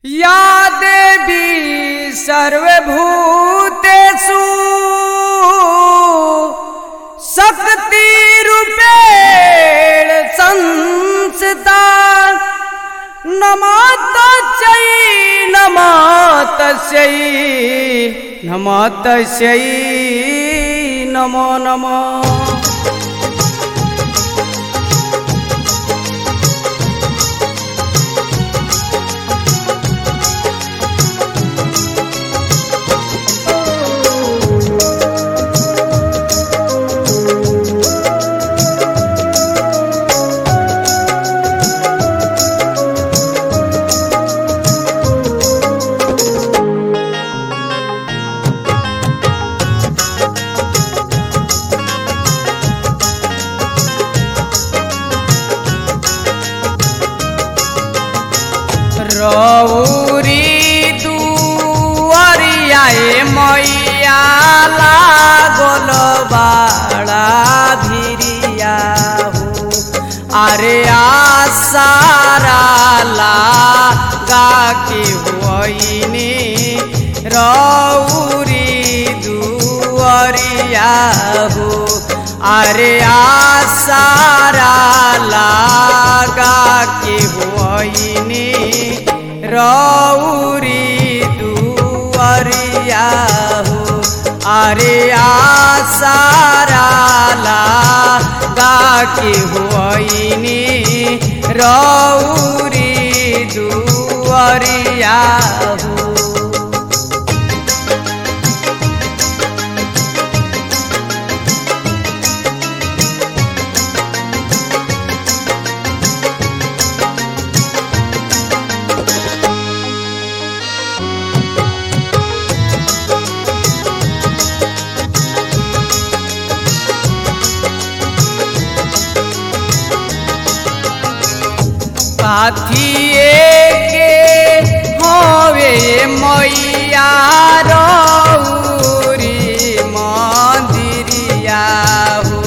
या देवी सर्वभूतेषु शक्तिरूपेण संस्थिता नमः तस्यै नमः तस्यै नमः तस्यै नमो नमः रौरी दुआरियाए मैया लागल बाड़ा भिरिया हो अरे आसारा लागा के हुआइनी रौरी दुआरिया हो अरे आसारा लागा के हुआइनी रौरी दुआरिया हो अरे आसारा लागा के हुआइनी रौरी दुआरिया हो साथिए के हवे मैया रौरी मंदिरिया हो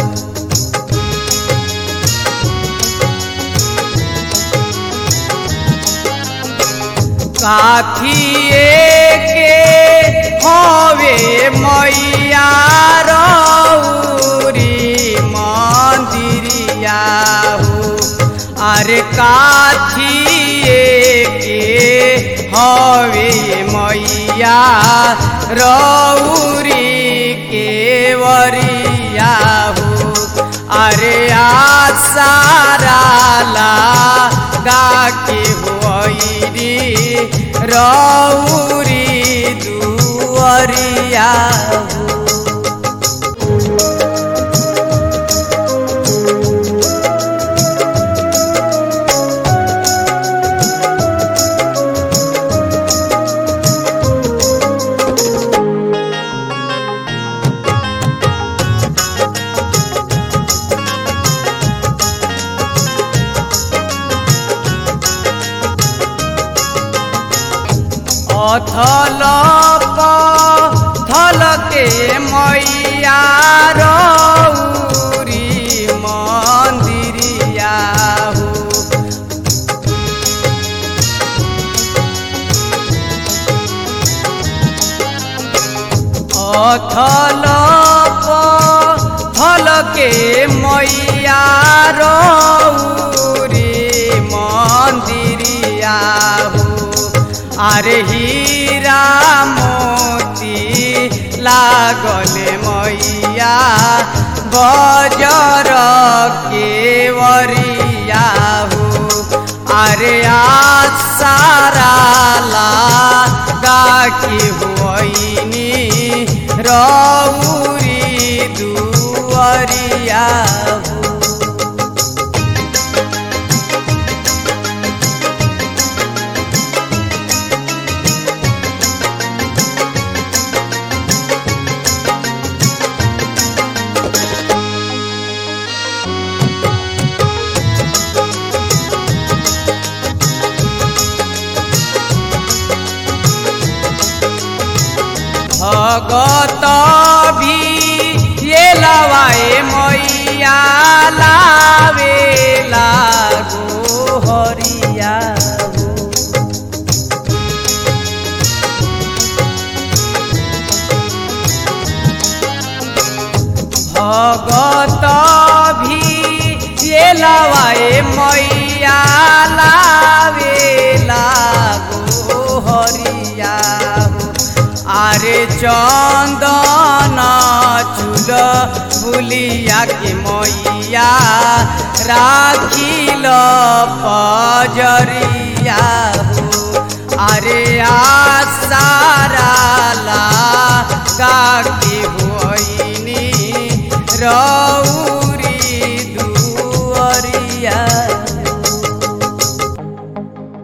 साथिए के हवे मैया रौरी मंदिरिया हो अरे काथिए के हवे मैया रौरी के वरिया हो अरे आसारा लागा के होइरी रौरी दुअरिया हो अथल थल के मैया रौरी मंदिरिया हो अथल थल के मैया रौरी मंदिरिया हो अरे हीरा मोती लागल मैया बजर के वरिया हो अरे आसारा लागा के होइनी रौरी दुअरिया हो भगत भी ये लवाए मैया लावे लागो हरिया हो भी ये लवाए मैया लावेला गो हरिया हो आरे चंदन चूल बुलिया के मैया राखिल पजरिया हो अरे आसारा